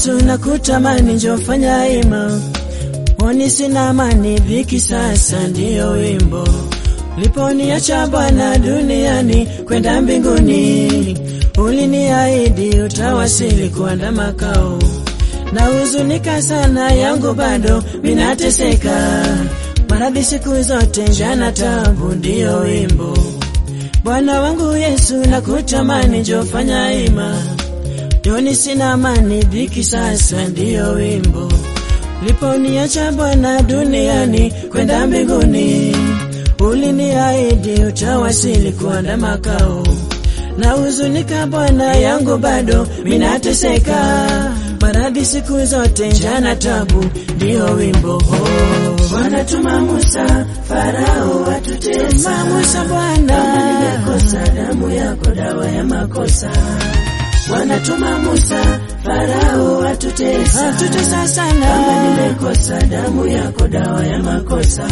Yesu nakutamani, njoo fanya ima Oni sina amani, dhiki sasa ndiyo wimbo. Uliponiacha Bwana duniani kwenda mbinguni, uliniahidi utawasili kuanda makao. Na huzunika sana, yangu bado minateseka, maradhi siku zote, njana tabu, ndiyo wimbo. Bwana wangu Yesu nakutamani, njoo fanya ima. Joni sina amani, dhiki sasa ndiyo wimbo. Uliponiacha Bwana duniani kwenda mbinguni, uliniahidi utawasili kuanda makao. Na huzunika Bwana, yangu bado minateseka, maradhi siku zote, njana tabu, ndiyo wimbo oh. Bwana tuma Musa, Farao watutesa. Tuma Musa Bwana, Kama nimekosa damu yako dawa ya makosa. Bwana tuma Musa, Farao watutesa. atutesa Kama sana nimekosa damu yako dawa ya makosa.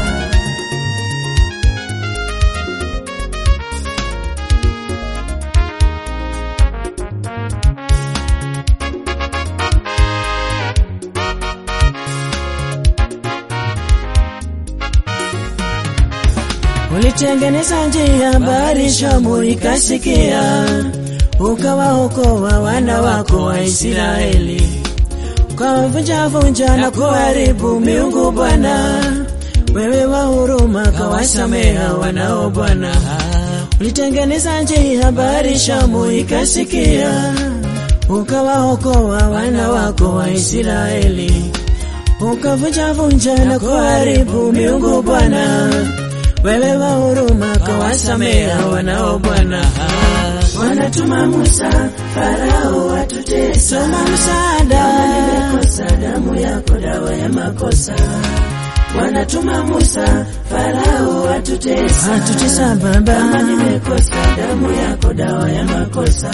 Ulitengeneza njia, bahari Shamu ikasikia, ukawaokoa wana wako wa Israeli, ukawavunjavunja na kuharibu miungu Bwana. Wewe wa huruma kawasameha wanao Bwana. Ulitengeneza njia, bahari Shamu ikasikia, ukawaokoa wana wako wa Israeli, ukavunjavunja na kuharibu miungu Bwana. Wewe wa huruma kawasameha wanao Bwana. Bwana tuma Musa, Farao watutesa. Tuma Kama msaada, nimekosa damu yako dawa ya makosa. Bwana tuma Musa, Farao watutesa. atutesa Kama Baba. nimekosa damu yako dawa ya makosa.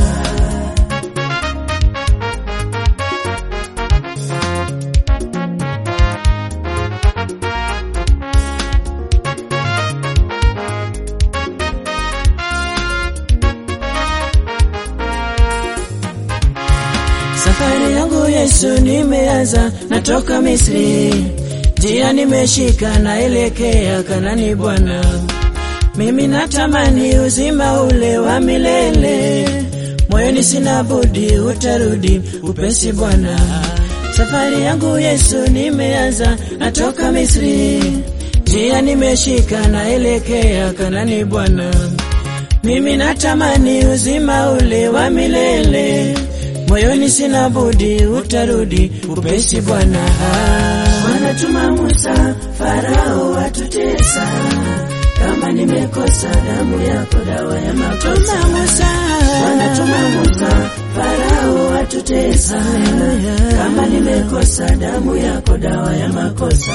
Safari yangu Yesu nimeanza, natoka Misri, njia nimeshika, naelekea Kanani Bwana. Mimi natamani uzima ule wa milele, moyoni sina budi, utarudi upesi Bwana. Safari yangu Yesu nimeanza, natoka Misri, njia nimeshika, naelekea Kanani Bwana. Mimi natamani uzima ule wa milele, moyoni sina budi, utarudi upesi Bwana. Bwana tuma Musa, Farao watutesa. Kama nimekosa damu yako dawa ya makosa. Tuma Musa, Bwana tuma Musa, Farao watutesa. Kama nimekosa damu yako dawa ya makosa.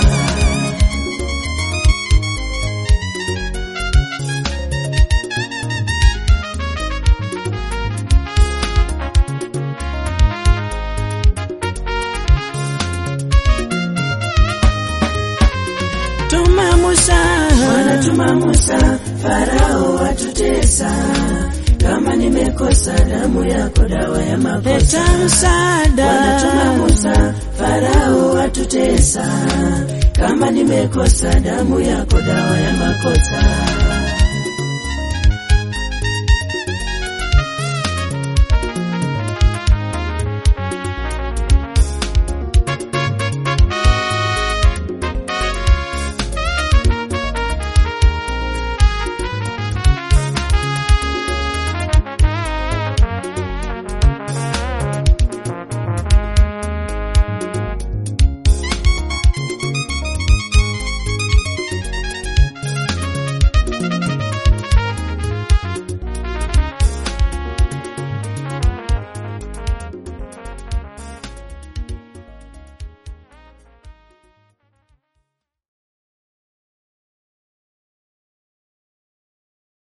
tuma Musa, Bwana tuma Musa, Farao watutesa. Kama nimekosa damu yako dawa ya makosa. leta Bwana tuma msaada, Musa, Farao watutesa. Kama nimekosa damu yako dawa ya makosa.